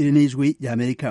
የኔዝ ዌይ የአሜሪካ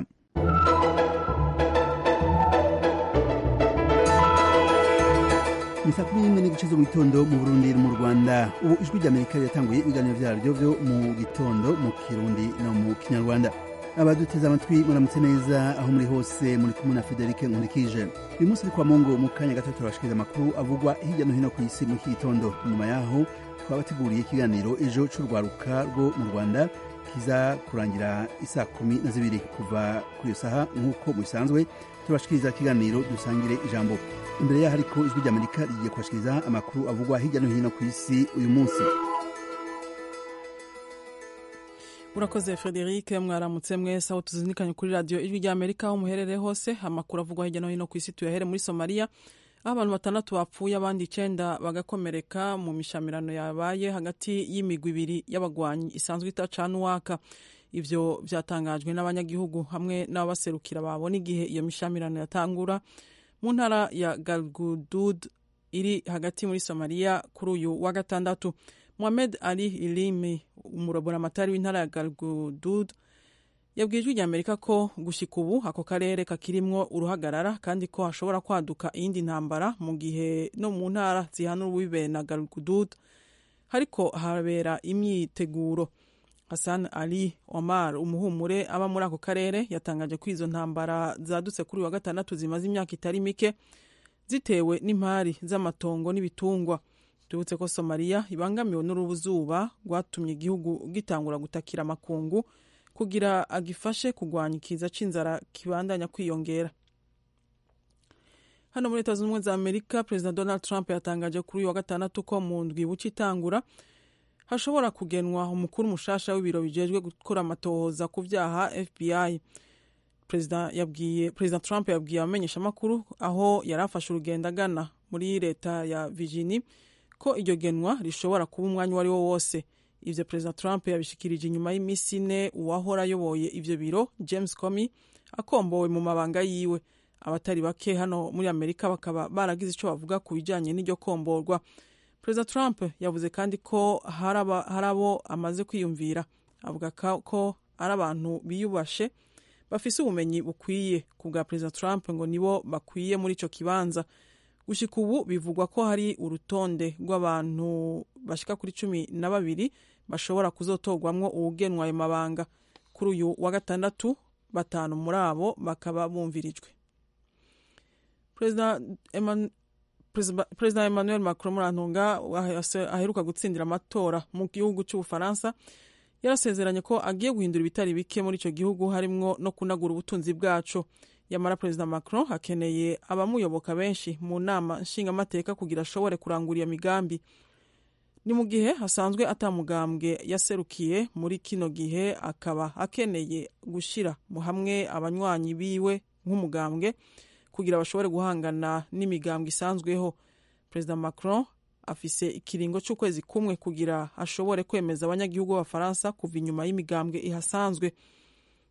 Ni ni gice mu gitondo mu Burundi mu Rwanda ubu ijwi ry'Amerika ryatanguye ibiganiro byaryo byo mu gitondo mu Kirundi no mu Kinyarwanda abaduteze amatwi muramutse neza aho muri hose muri kumwe na Federic Nkurikije uyu munsi kwa Mongo mu kanya gato turabashikiriza amakuru avugwa hirya no hino ku isi mu gitondo nyuma yaho twabateguriye ikiganiro ejo c'urwaruka rwo mu Rwanda kiza kurangira isaa kumi na zibiri kuva ku iyo saha nk'uko mubisanzwe turabashikiriza ikiganiro dusangire ijambo imbere yaho ariko ijwi ry'amerika rigiye kubashikiriza amakuru avugwa hirya no hino ku isi uyu munsi urakoze frederic mwaramutse mwese aho tuzinikanye kuri radiyo ijwi ry'amerika aho muherereye hose amakuru avugwa hirya no hino ku isi tuyahere muri somaliya aho abantu batandatu bapfuye abandi icyenda bagakomereka mu mishamirano yabaye hagati y'imigwi ibiri y'abagwanyi isanzwe itacana uwaka ibyo byatangajwe n'abanyagihugu hamwe n'ababaserukira babona igihe iyo mishamirano yatangura mu ntara ya galgudud iri hagati muri somaliya kuri uyu wa gatandatu muhamed ali ilimi umuraboramatari w'intara ya galgudud yabwiye ijwi rya amerika ko gushyika ubu ako karere kakirimwo uruhagarara kandi ko hashobora kwaduka iyindi ntambara mu gihe no mu ntara zihana urubibe na galgudud hariko habera imyiteguro hassan ali omar umuhumure aba muri ako karere yatangaje ko izo ntambara zadutse kuri wa gatandatu zimaze imyaka itari mike zitewe n'impari z'amatongo n'ibitungwa tubutse ko somaliya ibangamiwe n'uruzuba rwatumye igihugu gitangura gutakira amakungu kugira agifashe kurwanya ikiza c'inzara kibandanya kwiyongera hano muri leta zunze ubumwe za amerika perezida donald trump yatangaje kuri uyu wa gatandatu ko mu ndwi buca itangura hashobora kugenwa umukuru mushasha w'ibiro bijejwe gukora amatohoza ku byaha fbi perezida trump yabwiye abamenyesha amakuru aho yari afashe urugendo agana muri leta ya virgini ko iryo genwa rishobora kuba umwanya uwo ari wo wose ibyo perezida trump yabishikirije inyuma y'iminsi ine uwahora ayoboye ibyo biro james comey akombowe mu mabanga yiwe abatari bake hano muri amerika bakaba baragize icyo bavuga ku bijyanye n'iryo komborwa perezida trump yavuze kandi ko hari abo amaze kwiyumvira avuga ko ari abantu biyubashe bafise ubumenyi bukwiye ku bwa perezida trump ngo nibo bakwiye muri icyo kibanza gushyika ubu bivugwa ko hari urutonde rw'abantu bashika kuri cumi na babiri bashobora kuzotorwamwo uwugenwa ayo mabanga kuri uyu wa gatandatu batanu muri abo bakaba bumvirijwe perezida perezida emmanuel macron murantunga aheruka gutsindira amatora mu gihugu cy'ubufaransa yarasezeranye ko agiye guhindura ibitari bike muri icyo gihugu harimwo no kunagura ubutunzi bwacu yamara perezida macron akeneye abamuyoboka benshi mu nama nshingamateka kugira ashobore kurangura iyo migambi ni mu gihe hasanzwe atamugambwe yaserukiye muri kino gihe akaba akeneye gushyira hamwe abanywanyi biwe nk'umugambwe kugira bashobore guhangana n'imigambwe isanzweho perezida macron afise ikiringo cy'ukwezi kumwe kugira ashobore kwemeza abanyagihugu b'abafaransa kuva inyuma y'imigambwe ihasanzwe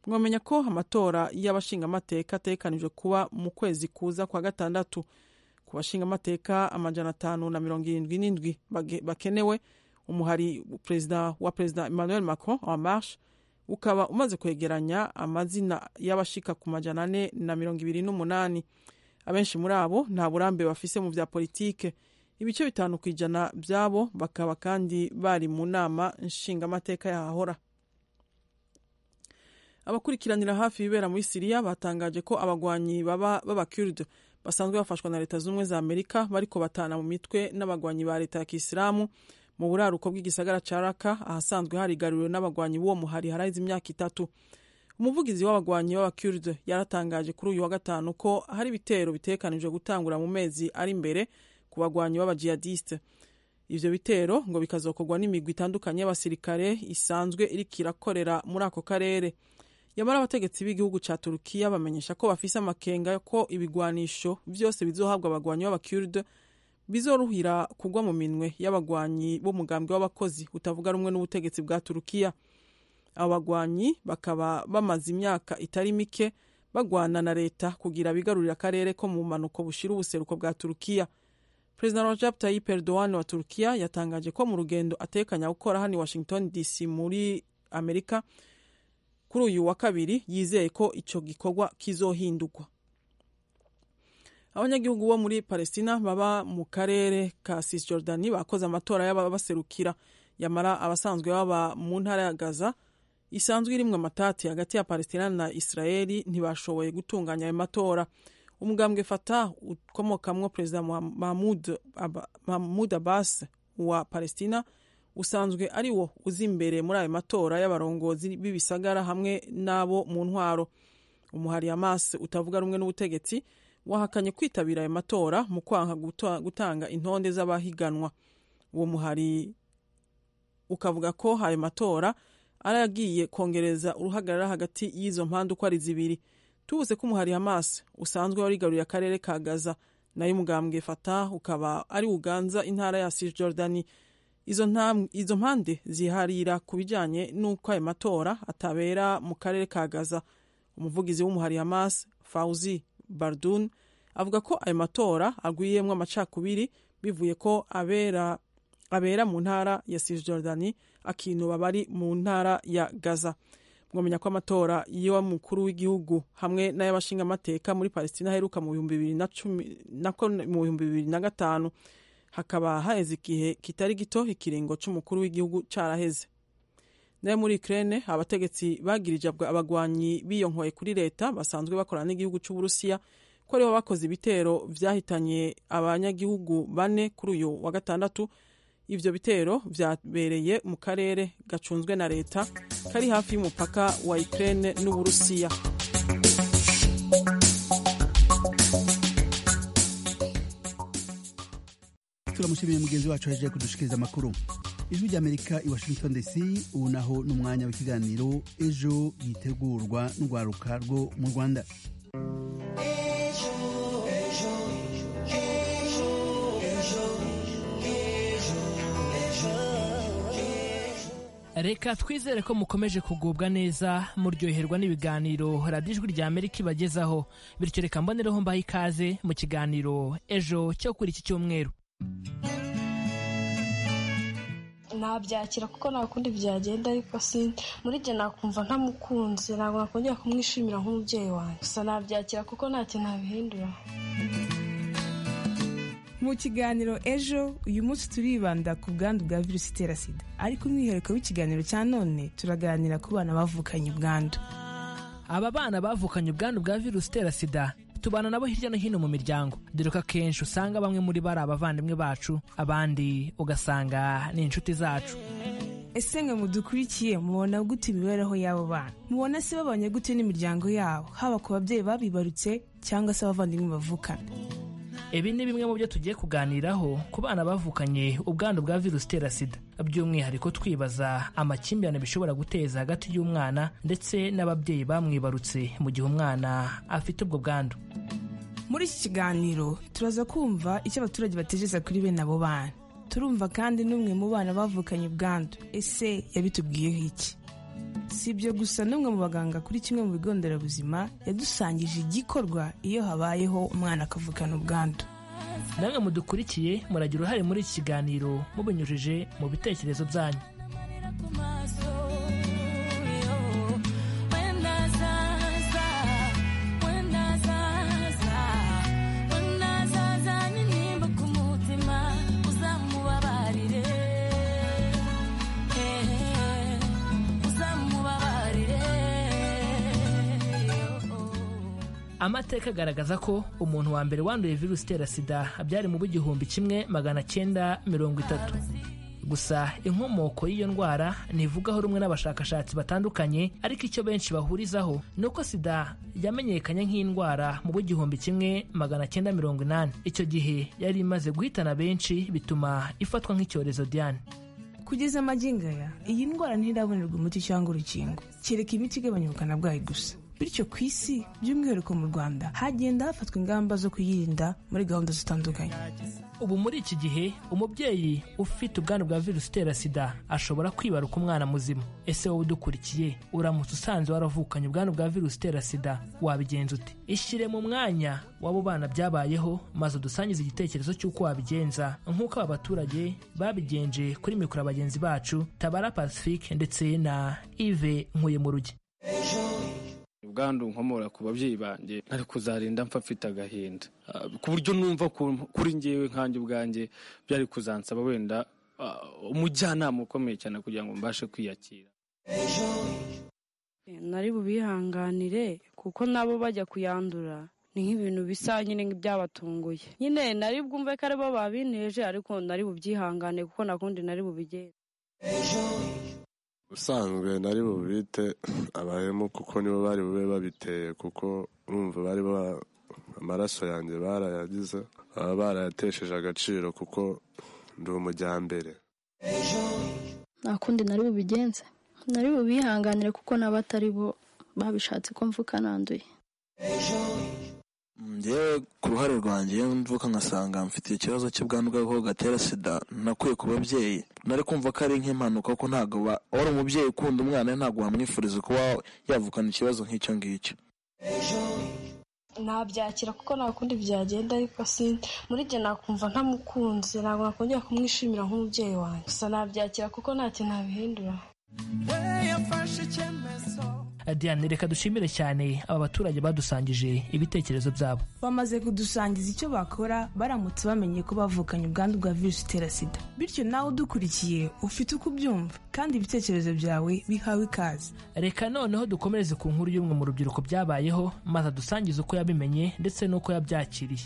mwamenya ko amatora y'abashingamateka atekanijwe kuba mu kwezi kuza kwa gatandatu ku bashingamateka amajana atanu na mirongo irindwi n'indwi bakenewe umuhari perezida wa perezida emmanuel macron wa marche ukaba umaze kwegeranya amazina y'abashika ku majana ane na mirongo ibiri n'umunani abenshi muri abo nta burambe bafise mu bya politike ibice bitanu ku ijana byabo bakaba kandi bari mu nama nshingamateka yahahora abakurikiranira hafi ibibera muri siriya batangaje ko abagwanyi baba b'abakurde basanzwe bafashwa na leta z'ubumwe za amerika bariko batana mu mitwe n'abagwanyi ba leta ya kisilamu mu buraruko bw'igisagara ca raka ahasanzwe harigariwe n'abagwanyi b'uwo muhari haraheze imyaka itatu umuvugizi w'abagwanyi b'abakurde yaratangaje kuri uyu wa gatanu ko hari ibitero bitekanijwe gutangura mu mezi ari imbere ku bagwanyi b'abajihadiste ivyo bitero ngo bikazokorwa n'imigwi itandukanye y'abasirikare isanzwe iriko irakorera muri ako karere yamara abategetsi b'igihugu ca turukiya bamenyesha ko bafise amakenga ko ibigwanisho vyose bizohabwa abagwanyi b'abakurde bizoruhira kugwa mu minwe y'abagwanyi b'umugambwe w'abakozi utavuga rumwe n'ubutegetsi bwa turukiya abo bagwanyi bakaba bamaze imyaka itari mike bagwana na leta kugira bigarurire akarere ko mu mpanuko bushira ubuseruko bwa turukiya perezida rajab tayip erdogan wa turukiya yatangaje ko mu rugendo atekanya gukora hano i washington dc muri amerika kuri uyu wa kabiri yizeye ko icyo gikorwa kizohindurwa abanyagihugu bo muri palestina baba mu karere ka cisjordani bakoze amatora y'ababaserukira yamara abasanzwe baba mu ntara ya gaza isanzwe irimwe amatati hagati ya palestina na israeli ntibashoboye gutunganya ayo matora umugambwe fata ukomokamwo perezida mahmud abbas wa palestina usanzwe ari wo uzi imbere muri ayo matora y'abarongozi b'ibisagara hamwe n'abo mu ntwaro umuhari hamas utavuga rumwe n'ubutegetsi wahakanye kwitabira ayo matora mu kwanga gutanga intonde z'abahiganwa uwo muhari ukavuga ko ayo matora aragiye kongereza uruhagarara hagati y'izo mpande uko ari zibiri tubuze ko umuhari hamas usanzwe warigaruriye akarere ka gaza nayo umugambwe fata ukaba ari uganza intara ya cisjordani izo, izo mpande ziharira ku bijyanye n'uko ayo matora atabera mu karere ka gaza umuvugizi w'umuhari hamas fauzi bardun avuga ko ayo matora agwiyemo amacakubiri bivuye ko abera abera mu ntara ya cisjordani akinuba bari mu ntara ya gaza mwamenya ko amatora y'umukuru w'igihugu hamwe n'ay'abashingamateka muri palestina aheruka mu bihumbi bibiri na gatanu hakaba haheze igihe kitari gito ikiringo cy'umukuru w'igihugu cyaraheze nayo muri ukraine abategetsi bagirije abagwanyi biyonkoye kuri leta basanzwe bakorana n'igihugu cy'uburusiya ko aribo bakoze ibitero byahitanye abanyagihugu bane kuri uyu wa gatandatu ibyo bitero byabereye mu karere gacunzwe na leta kari hafi y'umupaka wa ukraine n'uburusiya turamushimiye mugenzi wacu yaje kudushikiriza amakuru ijwi ry'amerika i washington dc ubu naho ni umwanya w'ikiganiro ejo yitegurwa n'urwaruka rwo mu rwanda reka twizere ko mukomeje kugubwa neza muryoherwa n'ibiganiro radiyo ijwi rya amerika ibagezaho bityo reka mbonereho mbaha ikaze mu kiganiro ejo cyo kuri iki cyumweru nabyakira kuko nta kundi byagenda ariko si muri jye nakumva ntamukunze ntabwo nakongera kumwishimira nk'umubyeyi wanjye gusa nabyakira kuko nta kintu nabihindura mu kiganiro ejo uyu munsi turibanda ku bwandu bwa virusi itera sida ariko umwihariko w'ikiganiro cya none turaganira ku bana bavukanye ubwandu aba bana bavukanye ubwandu bwa virusi itera sida tubana nabo hirya no hino mu miryango dore ko akenshi usanga bamwe muri bo ari abavandimwe bacu abandi ugasanga ni inshuti zacu ese mwe mudukurikiye mubona gute imibereho y'abo bana mubona se babanye gute n'imiryango yabo haba ku babyeyi babibarutse cyangwa se abavandimwe bavukana ibi ni bimwe mu byo tugiye kuganiraho ku bana bavukanye ubwandu bwa virusi itera sida by'umwihariko twibaza amakimbirane bishobora guteza hagati y'umwana ndetse n'ababyeyi bamwibarutse mu gihe umwana afite ubwo bwandu muri iki kiganiro turaza kumva icyo abaturage bategereza kuri bene abo bana turumva kandi n'umwe mu bana bavukanye ubwandu ese yabitubwiyeho iki si ibyo gusa n'umwe mu baganga kuri kimwe mu bigo nderabuzima yadusangije igikorwa iyo habayeho umwana akavukana ubwandu namwe mudukurikiye muragira uruhare muri iki kiganiro mubinyujije mu bitekerezo byanyu amateka agaragaza ko umuntu wa mbere wanduye virusi itera sida byari mu b'igihumbi kimwe magana cyenda mirongo itatu gusa inkomoko y'iyo ndwara ntivugaho rumwe n'abashakashatsi batandukanye ariko icyo benshi bahurizaho ni uko sida yamenyekanye nk'indwara mu b'igihumbi kimwe magana cyenda mirongo inani icyo gihe yari imaze guhitana benshi bituma ifatwa nk'icyorezo diane kugeza amagingo aya iyi ndwara ntirabonerwa umuti cyangwa urukingo kereka imiti igabanya ubukana bwayo gusa bityo ku isi by'umwihariko mu rwanda hagenda hafatwa ingamba zo kuyirinda muri gahunda zitandukanye ubu muri iki gihe umubyeyi ufite ubwandu bwa virusi itera sida ashobora kwibaruka umwana muzima ese wowe udukurikiye uramutse usanze waravukanye ubwandu bwa virusi itera sida wabigenza ute ishyire mu mwanya w'abo bana byabayeho maze udusangize igitekerezo cy'uko wabigenza nk'uko aba baturage babigenje kuri mikoro bagenzi bacu tabara pacifique ndetse na ive nkuye mu rugi ubwandu nkomora ku babyeyi banjye ari kuzarinda mfa mfite agahinda Ah, ku buryo numva ku- kuri njyewe nkanjye ubwanjye byari kuzansaba wenda ah, umujyanama ukomeye cyane kugira ngo mbashe kwiyakira nari bubihanganire kuko nabo bajya kuyandura ni nk'ibintu bisa nyine nk'ibyabatunguye nyine nari bwumve ko aribo babinteje ariko nari bubyihangane kuko nakundi nari bubigenze ubusanzwe nari bubite abahemu kuko nibo bari bube babiteye kuko urumva bari ba- amaraso yanjye barayagize baba barayatesheje agaciro kuko ndi umujyambere nta kundi nari bubigenze nari bubihanganire kuko n'abo atari bo babishatse ko mvuka nanduye njyewe ku ruhare rwanjye iyo mvuka ngasanga mfite ikibazo cy'ubwandu bw'agakoko gatera sida nakuye ku babyeyi nari kumva ko ari nk'impanuka kuko ntabwo wa- wari umubyeyi ukunda umwana we, ntabwo wamwifuriza kuba yavukana ikibazo nk'icyo ngicyo nabyakira kuko nta kundi byagenda ariko si muri jye nakumva ntamukunze ntabwo nakongera kumwishimira nk'umubyeyi wanjye gusa nabyakira kuko ntacyo nabihindura Diane reka dushimire cyane aba baturage badusangije ibitekerezo byabo bamaze kudusangiza icyo bakora baramutse bamenye ko bavukanye ubwandu bwa virusi itera sida bityo nawe udukurikiye ufite uko ubyumva kandi ibitekerezo byawe bihawe ikaze reka noneho dukomereze ku nkuru y'umwe mu rubyiruko byabayeho maze adusangize uko yabimenye ndetse n'uko yabyakiriye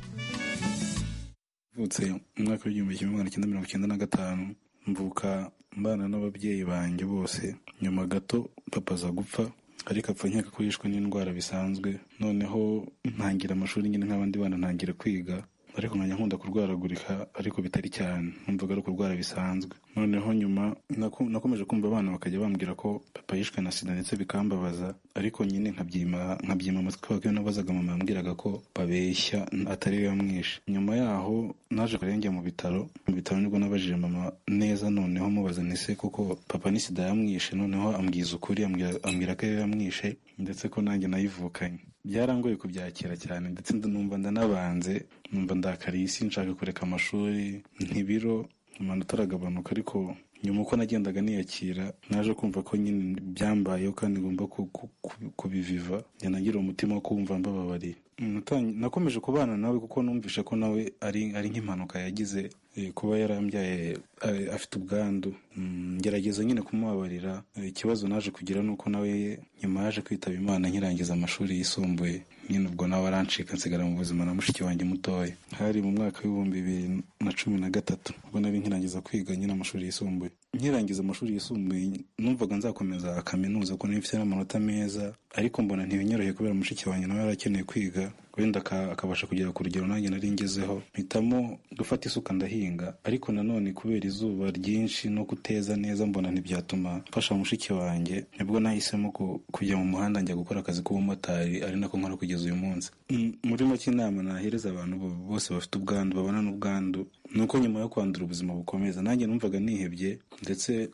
mvutse mu mwaka w'igihumbi kimwe magana cyenda mirongo icyenda na gatanu mvuka mbana n'ababyeyi banjye bose nyuma gato papa aza gupfa ariko apfa nkeka ko yishwe n'indwara bisanzwe noneho ntangira amashuri nyine nk'abandi bana ntangira kwiga ariko nkajya nkunda kurwaragurika ariko bitari cyane numvaga ari ukurwara bisanzwe noneho nyuma naku- nakomeje kumva abana bakajya bambwira ko papa yishwe na sida ndetse bikambabaza ariko nyine nkabyima nkabyima amatwi kubera ko iyo nabazaga mama yambwiraga ko babeshya atari we yamwishe nyuma yaho naje kurenge mu bitaro mu bitaro nibwo nabajije mama neza noneho mubaza nise kuko papa ni sida yamwishe noneho ambwiza ukuri ambwira- ambwira ko ariyo yamwishe ndetse ko nanjye nayivukanye byarangoye kubyakira cyane ndetse numva ndanabanze numva ndakariye isi nshaka kureka amashuri ntibiro amanota aragabanuka ariko nyuma uko nagendaga niyakira naje kumva ko nyine byambayeho kandi ngomba ku- ku- ku- kubiviva njya nagira umutima wo kumva mbababariye Natangi- nakomeje kubana nawe kuko numvishe ko nawe ari ari nk'impanuka yagize eh, kuba yarambyaye eh, afite ubwandu Mm, ngerageza nyine kumubabarira Eh, ikibazo naje kugira ni uko nawe nyuma yaje kwitaba imana nkirangiza amashuri yisumbuye nyine ubwo nawe arancika nsigara mu buzima na mushiki wanjye mutoya hari mu mwaka w'ibihumbi bibiri na cumi na gatatu ubwo nari nkirangiza kwiga nyine amashuri yisumbuye nkirangiza amashuri yisumbuye numvaga nzakomeza kaminuza kuko nari mfite n'amanota meza ariko mbona ntibinyoroheye kubera mushiki wanjye nawe yarakeneye kwiga wenda aka- akabasha kugera ku rugero nanjye nari ngezeho mpitamo gufata isuka ndahinga ariko nanone kubera izuba ryinshi no kuteza neza mbona ntibyatuma mfasha mushiki wanjye nibwo nahisemo ku- kujya mu muhanda njya gukora akazi k'ubumotari ari nako nkora kugeza uyu munsi Mm, muri make inama nahereza abantu bo- bose bafite ubwandu babana n'ubwandu ni uko nyuma yo kwandura ubuzima bukomeza nanjye numvaga nihebye ndetse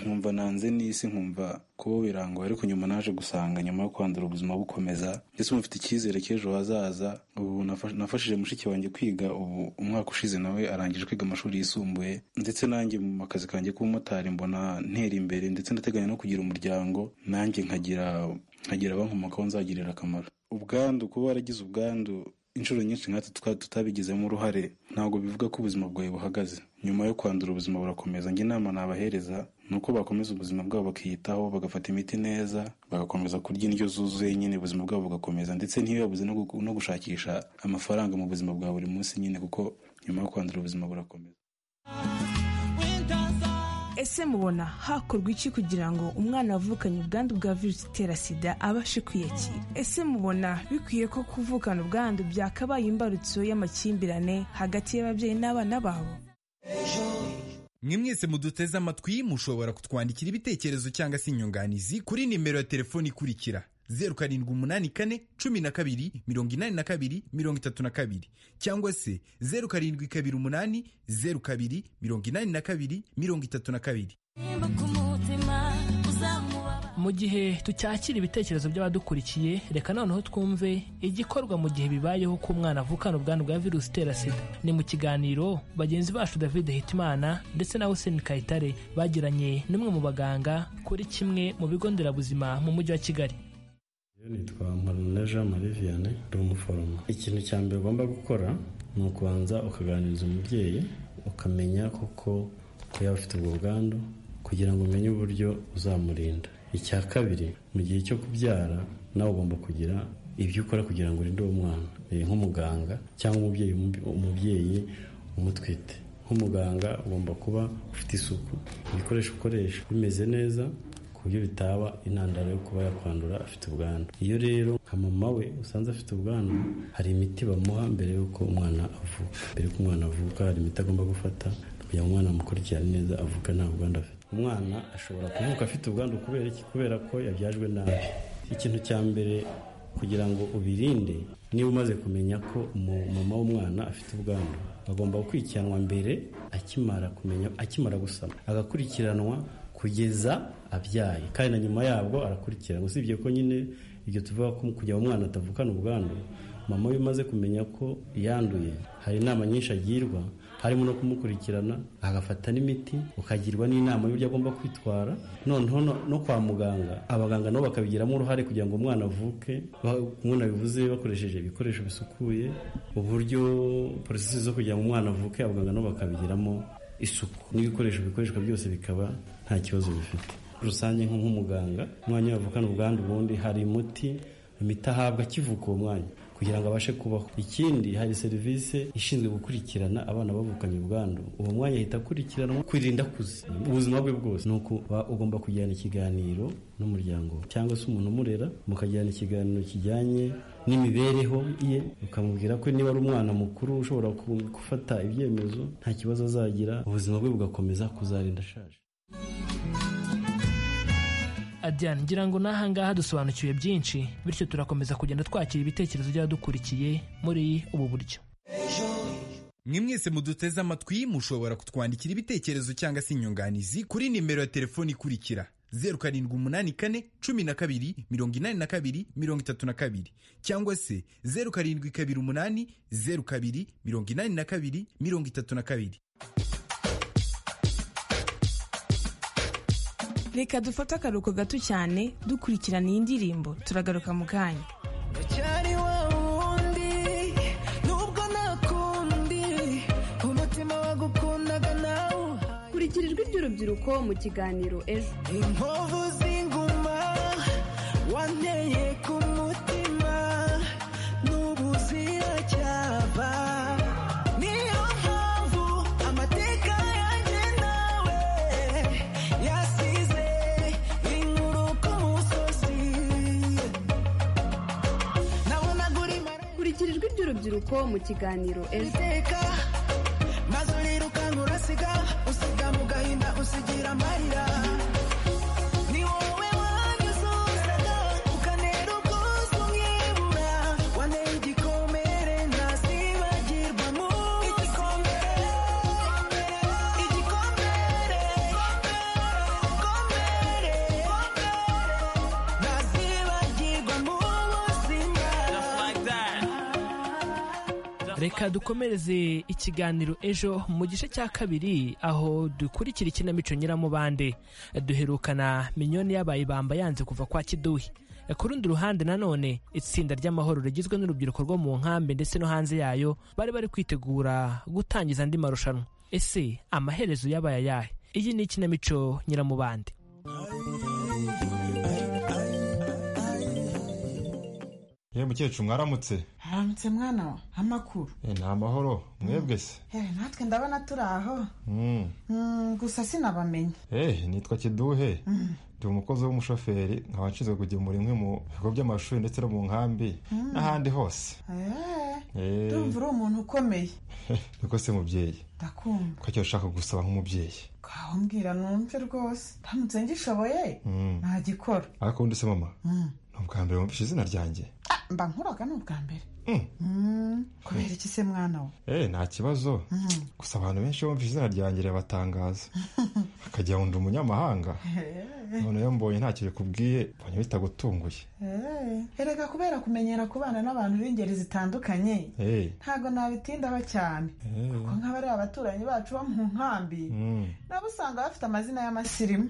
nkumva nanze n'isi nkumva kuba birangoye ariko nyuma naje gusanga nyuma yo kwandura ubuzima bukomeza ndetse mufite icyizere cy'ejo hazaza ubu nafa- nafashije mushiki wanjye kwiga ubu umwaka ushize nawe arangije kwiga amashuri yisumbuye ndetse nanjye mu akazi kanjye k'ubumotari mbona ntera imbere ndetse ndateganya no kugira umuryango nanjye nkagira nkagira abankomokaho nzagirira akamaro ubwandu kuba waragize ubwandu inshuro nyinshi nkatwe tukaba tutabigizemo uruhare ntabwo bivuga ko ubuzima bwawe buhagaze nyuma yo kwandura ubuzima burakomeza njye inama nabahereza ni uko bakomeza ubuzima bwabo bakiyitaho bagafata imiti neza bagakomeza kurya indyo zuzuye nyine ubuzima bwabo bugakomeza ndetse ntibibabuze no gu- no gushakisha amafaranga mu buzima bwa buri munsi nyine kuko nyuma yo kwandura ubuzima burakomeza ese mubona hakorwa iki kugira ngo umwana wavukanye ubwandu bwa virusi itera sida abashe kwiyakira ese mubona bikwiye ko kuvukana ubwandu byakabaye imbarutso y'amakimbirane hagati y'ababyeyi n'abana babo mwe mwese muduteze amatwi mushobora kutwandikira ibitekerezo cyangwa se inyunganizi kuri nimero ya telefoni ikurikira zeru karindwi umunani kane cumi na kabiri mirongo inani na kabiri mirongo itatu na kabiri cyangwa se zeru karindwi kabiri umunani zeru kabiri mirongo inani na kabiri mirongo itatu na kabiri mu gihe tucyakira ibitekerezo by'abadukurikiye reka noneho twumve igikorwa mu gihe bibayeho ko umwana avukana ubwandu bwa virusi itera sida ni mu kiganiro bagenzi bacu david hitimana ndetse na hussein kayitare bagiranye n'umwe mu baganga kuri kimwe mu bigo nderabuzima mu mujyi wa kigali nitwa Mparume Jean Marie Vianney ndi umuforomo ikintu cya mbere ugomba gukora ni ukubanza ukaganiriza umubyeyi ukamenya koko ko yaba afite ubwo bwandu kugira ngo umenye uburyo uzamurinda icya kabiri mu gihe cyo kubyara nawe ugomba kugira ibyo ukora kugira ngo urinde uwo mwana Eh, nk'umuganga cyangwa umubyeyi umubyeyi umutwite nk'umuganga ugomba kuba ufite isuku ibikoresho ukoresha bimeze neza ku buryo bitaba intandaro yo kuba yakwandura afite ubwandu iyo rero nka mama we usanze afite ubwandu hari imiti bamuha mbere y'uko umwana avuka mbere y'uko umwana avuka hari imiti agomba gufata kugira ngo umwana amukurikirane neza avuka nta bwandu afite umwana ashobora kuvuka afite ubwandu kubera iki kubera ko yabyajwe nabi ikintu cya mbere kugira ngo ubirinde niba umaze kumenya ko umu- mama w'umwana afite ubwandu agomba gukurikiranwa mbere akimara kumenya akimara gusama agakurikiranwa kugeza abyaye kandi na nyuma yabwo arakurikiranwa usibye ko nyine ibyo tuvuga ko kugira ngo umwana atavukana ubwandu mama we umaze kumenya ko yanduye hari inama nyinshi agirwa harimo no kumukurikirana agafata n'imiti ukagirwa n'inama y'uburyo agomba kwitwara noneho no- no kwa muganga abaganga nabo bakabigiramo uruhare kugira ngo umwana avuke ba- kumwe nabivuze bakoresheje ibikoresho bisukuye uburyo porosesi zo kugira ngo umwana avuke abaganga nabo bakabigiramo isuku n'ibikoresho bikoreshwa byose bikaba nta kibazo bifite rusange nko nk'umuganga umwanya wavukana ubwandu ubundi hari umuti imiti ahabwa akivuka uwo mwanya kugira ngo abashe kubaho ikindi hari serivisi ishinzwe gukurikirana abana bavukanye ubwandu uwo mwanya ahita akurikiranwa kwirinda kuze ubuzima bwe bwose ni ukuba ugomba kujyana ikiganiro n'umuryango we. cyangwa se umuntu umurera mukajyana ikiganiro kijyanye n'imibereho ye ukamubwira ko niba ari umwana mukuru ushobora ku- gufata ibyemezo nta kibazo azagira ubuzima bwe bugakomeza kuzarinda ashaje Adrian ngira ngo n'ahangaha dusobanukiwe byinshi bityo turakomeza kugenda twakira ibitekerezo by'abadukurikiye muri ubu buryo mwe mwese muduteze amatwi mushobora kutwandikira ibitekerezo cyangwa se inyunganizi kuri nimero ya telefoni ikurikira zeru karindwi umunani kane cumi na kabiri mirongo inani na kabiri mirongo itatu na kabiri cyangwa se zeru karindwi kabiri umunani zeru kabiri mirongo inani na kabiri mirongo itatu na kabiri reka dufate akaruhuko gato cyane dukurikirana iyi ndirimbo turagaruka mu kanya cyari wa wundi nubwo nakundi umutima wagukundaga nawe kurikira ijwi ry'urubyiruko mu kiganiro ejo inkovu z'inguma wanteye ku mutima n'ubuziracyava niyo mpamvu amateka yanjye nawe yasize inkuru ku musozi nabonaga uri kurikira ijwi ry'urubyiruko mu kiganiro ejo iteka maze urirukanka urasiga usiga mu gahinda usigira amarira ni wowe wanyuzuraga ukanera ubwuzu nkibura wanteye igikomere ntazibagirwa mu igikomere igikomere igikomere ntazibagirwa mu buzima reka dukomereze ikiganiro ejo mu gice cya kabiri aho dukurikira ikinamico nyiramubande duherukana minyoni yabaye ibamba yanze kuva kwa kiduhi ku rundi ruhande nanone itsinda ry'amahoro rigizwe n'urubyiruko rwo mu nkambi ndetse no hanze yayo bari bari kwitegura gutangiza andi marushanwa ese amaherezo yabaye ayahe iyi ni ikinamico nyiramubande ye mukecuru mwaramutse haramutse mwana wa amakuru Eh, ni amahoro mwebwe se hehe natwe ndabona turi aho Mm. Mm, gusa sinabamenye Eh, nitwa kiduhe ndi umukozi w'umushoferi nkaba nshinzwe kugemura inkwi mu bigo by'amashuri ndetse no mu nkambi Mm. n'ahandi hose Eh, Eh, ndumva uri umuntu ukomeye niko se mubyeyi ndakumva ko icyo nshaka gusaba nk'umubyeyi kaho mbwira numve rwose ndamutse ngishoboye Mm. ntagikora ariko undi se mama Mm. ni ubwa mbere wumvise izina ryanjye Ah, mba nkuraga ni ubwa mbere Mm, kubera iki se mwana wa Eh, nta kibazo Mm. gusa abantu benshi bumvise izina ryanjye rirabatangaza bakagira ngo ndi umunyamahanga Eh, noneho mbonye ntacyo bikubwiye mbonye bitagutunguye eh. erega kubera kumenyera kubana n'abantu b'ingeri zitandukanye Eh, ntago nabitindaho cyane eh, kuko nk'abari abaturanyi bacu bo mu nkambi mm. nabo usanga bafite amazina y'amasirimu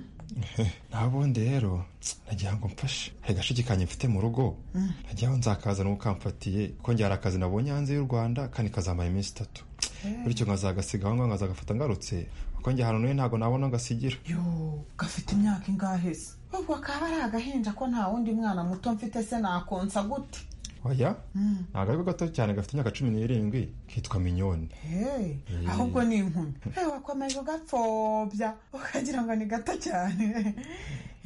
nabundi rero nagira ngo mfashe hari gashikikanye mfite mu rugo Mm. najyaho nzakazana ukamfatiye ko njyara akazi nabonye hanze y'u rwanda kandi kazamara iminsi itatu bityo nkazagasiga aho ngaho nkazagafata ngarutse kuko njye ahantu nari ntabwo nabona ngasigira yo gafite imyaka ingahe se ubwo kaba ari agahinja ko nta wundi mwana muto mfite se nakonsa gute oya Mm. ntabwo ariko gato cyane gafite imyaka cumi n'irindwi kitwa minyoni Hey, Eh. ahubwo ni inkumi Eh, wakomeje ugapfobya ukagira ngo ni gato cyane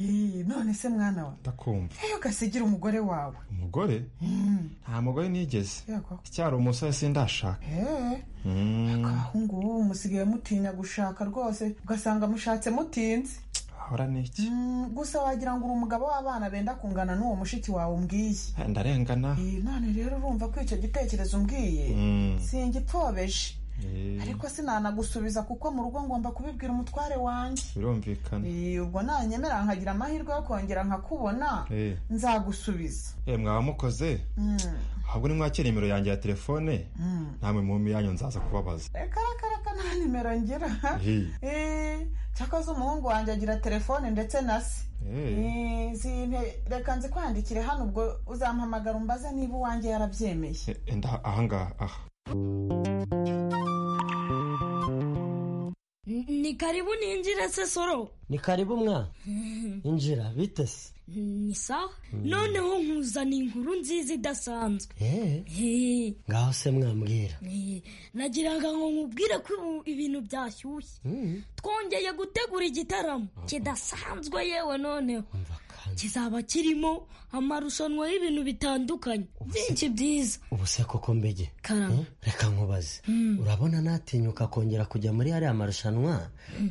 Eh, none se mwana wa ndakumva iyo ugasigira umugore wawe umugore Mm. nta mugore nigeze Yego. icyari umusore sindashaka Eh, Mm. abahungu ubu musigaye mutinya gushaka rwose ugasanga mushatse mutinze ahora n'iki Mm, gusa wagira ngo uri umugabo w'abana benda kungana n'uwo mushiki wawe umbwiye ndarengana Eh, none rero urumva ko icyo gitekerezo umbwiye Mm. singipfobeshe Eh, ariko sinanagusubiza kuko mu rugo ngomba kubibwira umutware wanjye birumvikana Eh, ubwo nanyemera nkagira amahirwe yo kongera nkakubona Eh. nzagusubiza Eh, mwaba mukoze Mm, ahubwo nimwakira nimero yanjye ya telefone mm. namwe mu yanyu nzaza kubabaza karakaraka nta nimero ngira Eh, Eh, cyakoze umuhungu wanjye agira telefone ndetse na se eh, Eh, zimpe- reka nzikwandikire hano ubwo uzampamagara umbaze niba uwanjye yarabyemeye eh, nda- ahangaha aha Ni karibu ninjire se soro ni karibu mwa injira bitese ni sawa Mm. noneho nkuzaniye inkuru nziza idasanzwe Eh, Eh, ngaho se mwambwira eh, nagiraga ngo nkubwire ko ubu ibintu byashyushye Mm. twongeye gutegura igitaramo kidasanzwe yewe noneho kizaba kirimo amarushanwa y'ibintu bitandukanye byinshi byiza ubu se koko mbege Karame. Eh, reka nkubaze Mm. urabona natinyuka kongera kujya muri hariya marushanwa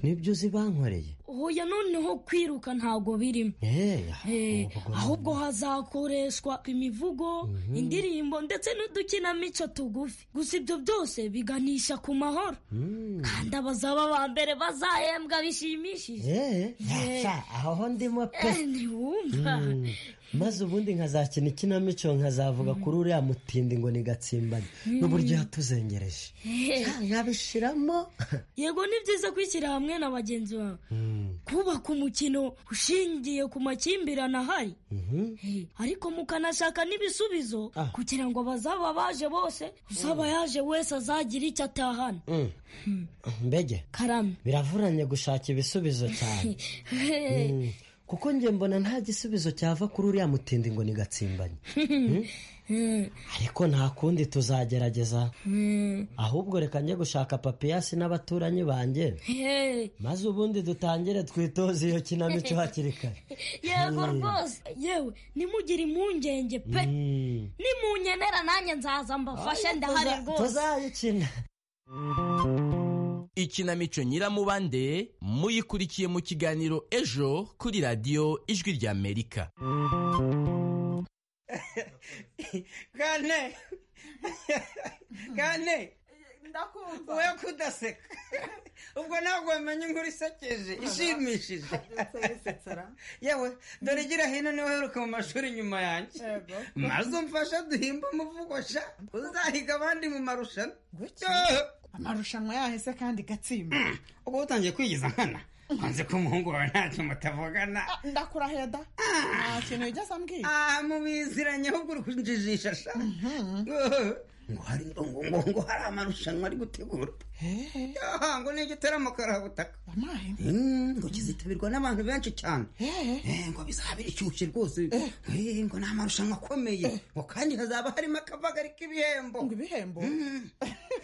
nibyo uzi bankoreye oya noneho kwiruka ntabwo birimo Eh, Eh, ahubwo hazakoreshwa imivugo Mhm. indirimbo ndetse n'udukinamico tugufi gusa ibyo byose biganisha ku mahoro mm. kandi abazaba ba mbere bazahembwa bishimishije Eh, Eh. sha, aho ndimo pe Eh, ntiwumva Mm. maze ubundi nkazakina ikinamico nkazavuga kuri uriya mutindi ngo ni gatsimbanye Mm. n'uburyo yatuzengereje nkabishiramo yego ni byiza kwishyira hamwe na bagenzi bawe kubaka umukino ushingiye ku makimbirane ahari Eh, ariko mukanashaka n'ibisubizo Ah. kugira ngo abazaba baje bose usaba yaje wese azagire icyo atahana Mm. mbege karame biravuranye gushaka ibisubizo cyane Mm. kuko njye mbona nta gisubizo cyava kuri uriya mutindi ngo ni gatsimbanye ariko nta kundi tuzagerageza ahubwo reka njye gushaka papiyasi n'abaturanyi banjye Hey. maze ubundi dutangire twitoze iyo kinamico hakiri kare yego Mm. rwose yewe nimugire impungenge pe nimunkenera nanjye nzaza mbafashe ndahari rwose tuzayikina ikinamico nyiramubande muyikurikiye mu kiganiro ejo kuri radiyo ijwi ry'amerika kane kane we kudaseka ubwo ntabwo wamenya inkuru isekeje ishimishije yewe dore gira hino niwe uheruka mu mashuri nyuma yanjye maze umfasha duhimba umuvugo sha uzahiga abandi mu marushanwa Yo! amarushanwa yahise kandi gatsimba ubwo utangiye kwigiza nkana wanze ko umuhungu wawe ntacyo mutavugana ndakurahira da nta kintu wigeze ambwira aha mubiziranye ahubwo uri kunjijisha sha Yo! ngo hari ngo ngo ngo hari amarushanwa ari gutegura Ah, ngo ni igitaramo karabutaka Mm, ngo kizitabirwa n'abantu benshi cyane Eh, ngo bizaba biryoshye rwose Eh, ngo ni amarushanwa akomeye ngo kandi hazaba harimo akavagari k'ibihembo ngo ibihembo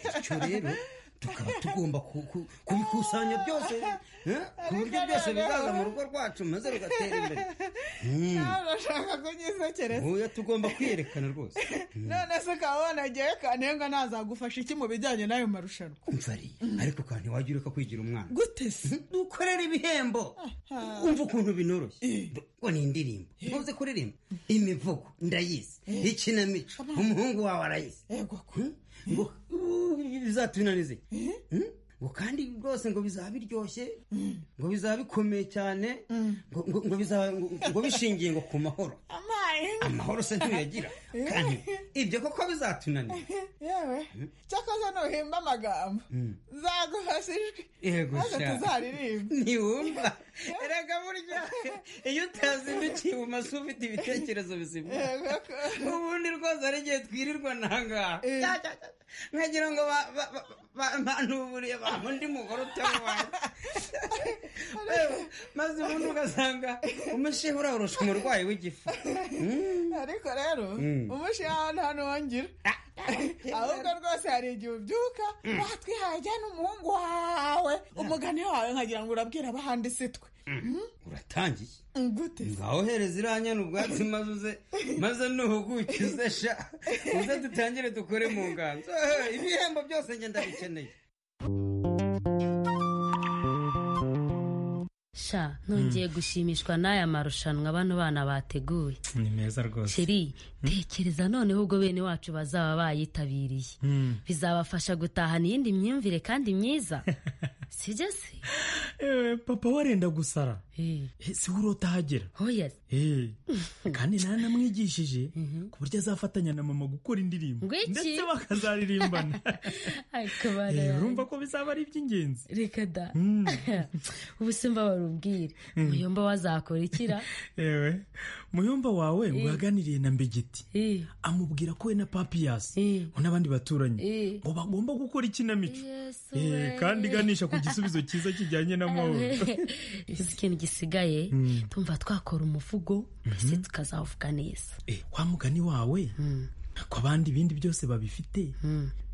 bityo rero tukaba tugomba ku- ku- kubikusanya byose eh, ku buryo byose bizaza mu rugo rwacu maze rugatera imbere Mm. ntabashaka kunyisekereza oya tugomba kwiyerekana rwose none se ukaba wanagiye kanenga ntazagufasha iki mu bijyanye n'ayo marushanwa umvariye ariko kandi wajya ureka kwigira umwana gute se dukorera ibihembo umva ukuntu binoroshye ngo ni indirimbo ntuzi kuririmba imivugo ndayizi ikinamico umuhungu wawe arayizi Hmm? ngo uh, bizatunanize Hmm? ngo kandi rwose ngo bizaba biryoshye ngo bizaba bikomeye cyane ngo- ngo- ngo bizaba- ngo- ngo bishingiye ngo ku mahoro amahoro se ntuyagira kandi ibyo koko bizatunanira yewe cyakoze ntuhimba amagambo zaguhasa ijwi yego maze sha. tuzaririmba ntiwumva erega burya iyo utazindukiye ibumoso ufite ibitekerezo bizima Yego ubundi rwose ari igihe twirirwa nangaha Cya, cya, cya. nkagira ngo ba- ba- ba- ba- banuburiye baha undi mugore utamubaye Yewe, maze ubundi ugasanga umushehe urarusha umurwayi w'igifu ariko rero Mm. umushiha ahantu hano wongera ahubwo rwose hari igihe ubyuka Mm. batwihaye ajyana umuhungu wawe umugani wawe nkagira ngo urabwira abahandi si twe Mm? uratangiye gute ngaho hereza iranyana ubwatsi maze uze maze nuhugukize sha uze dutangire dukore mu nganzo Eh, ibihembo byose njye ndabikeneye sha nongeye gushimishwa n'aya marushanwa bano bana bateguye ni meza rwose sheri tekereza noneho ubwo bene wacu bazaba bayitabiriye Mm. bizabafasha gutahana iyindi myumvire kandi myiza sibyo se Eh, papa warenda gusara Eh, si we urotahagera Eh, kandi naranamwigishije ku buryo azafatanya na mama gukora indirimbo Ngwiki. ndetse bakazaririmbana akabara Eh, urumva ko bizaba ari iby'ingenzi reka da ubu simba barubwire Mm. muyomba wazakora ikira yewe muyumba wawe ngo yaganiriye na mbegeti amubwira ko we na papiyasi ngo n'abandi baturanyi ngo bagomba gukora ikinamico Eh, kandi iganisha ku gisubizo cyiza kijyanye n'amahoro izi ikintu gisigaye Mm. tumva twakora umuvugo mbese tukazavuga neza Eh, wa mugani wawe ko abandi ibindi byose babifite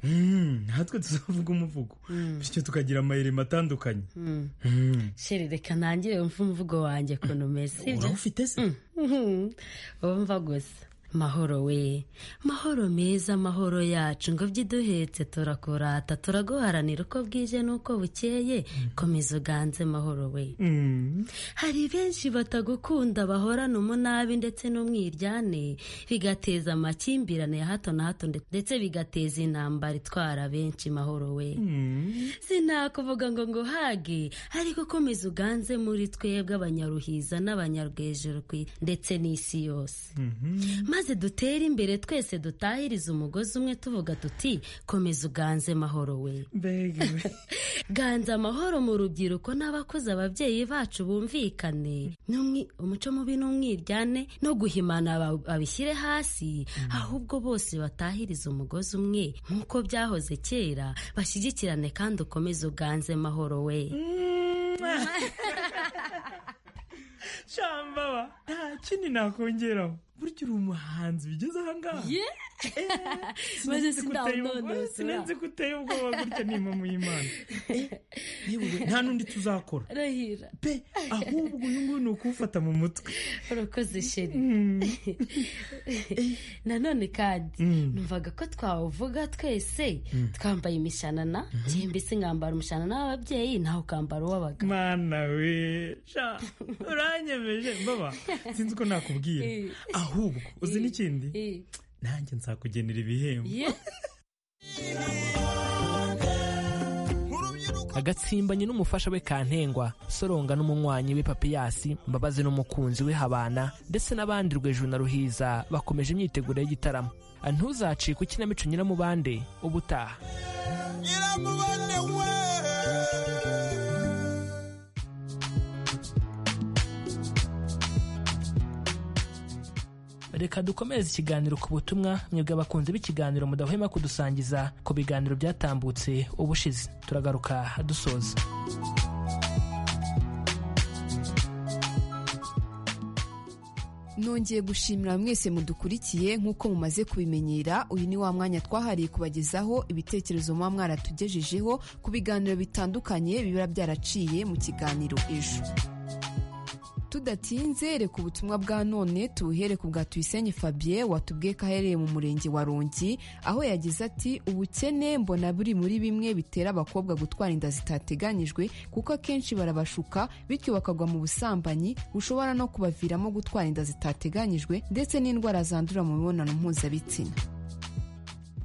Mm, natwe tuzavuga umuvugo bityo tukagira amayirimo atandukanye Mm. Mm. sheri reka ntangire wumve umuvugo wanjye ukuntu umeze urawufite se wumva gusa mahoro we mahoro meza mahoro yacu ngo by'iduhetse turakurata turaguharanira uko bwije n'uko bukeye komeza uganze mahoro we hari benshi batagukunda bahorana umunabi ndetse n'umwiryane bigateza amakimbirane ya hato na hato ndetse bigateza intambara itwara benshi mahoro we sinakuvuga ngo nguhage ariko komeza uganze muri twebwe abanyaruhiza n'abanyarwejuru ku i- ndetse n'isi yose maze dutere imbere twese dutahirize umugozi umwe tuvuga tuti komeza uganze mahoro we ganza amahoro mu rubyiruko n'abakuze ababyeyi bacu bumvikane N'umwi- umuco mubi n'umwiryane no guhimana ba- babishyire hasi ahubwo bose batahirize umugozi umwe nk'uko byahoze kera bashyigikirane kandi ukomeze uganze mahoro we shambaba nta kindi nakongeraho burya uri umuhanzi bigeze ahangaha Ye! Maze sindawunondosora. sinenze ko uteye ubwoba gutya ni impamo y'imana Eh, yewe nta n'undi tuzakora rahira pe ahubwo uyu nguyu ni ukuwufata mu mutwe urakoze sheri nanone kandi numvaga ko twawuvuga twese Mm. twambaye imishanana njye mbese nkambara umushanana w'ababyeyi nawe ukambara uw'abagabo mana we sha uranyemeje baba sinzi uko nakubwira Eh. ahubwo uzi n'ikindi Eh. nanjye nzakugenera ibihembo agatsimbanye n'umufasha we kantengwa soronga n'umunywanyi we papiyasi mbabazi n'umukunzi we habana ndetse n'abandi rwejuru na ruhiza bakomeje imyiteguro y'igitaramo ntuzacike ukinamico nyiramubande ubutaha reka dukomeze ikiganiro ku butumwa mwebwe abakunzi b'ikiganiro mudahwema kudusangiza ku biganiro byatambutse ubushize turagaruka dusoza nongeye gushimira mwese mudukurikiye nk'uko mumaze kubimenyera uyu ni wa mwanya twahariye kubagezaho ibitekerezo muba mwaratugejejeho ku biganiro bitandukanye biba byaraciye mu kiganiro ejo tudatinze reka ubutumwa bwa none tubuhere ku bwa tuyisenge fabien watubwiye ko aherereye mu murenge wa rongi aho yagize ati ubukene mbona buri muri bimwe bitera abakobwa gutwara inda zitateganyijwe kuko akenshi barabashuka bityo bakagwa mu busambanyi bushobora no kubaviramo gutwara inda zitateganyijwe ndetse n'indwara zandurira mu mibonano mpuzabitsina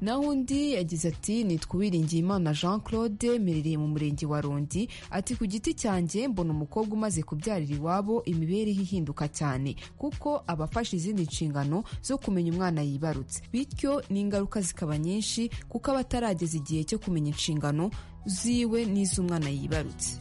naho undi yagize ati nitwa uwiringiyimana jean claude mperereye mu murenge wa rundi ati ku giti cyanjye mbona umukobwa umaze kubyarira iwabo imibereho ihinduka cyane kuko aba afashe izindi nshingano zo kumenya umwana yibarutse bityo n'ingaruka zikaba nyinshi kuko aba atarageza igihe cyo kumenya inshingano ziwe n'iz'umwana yibarutse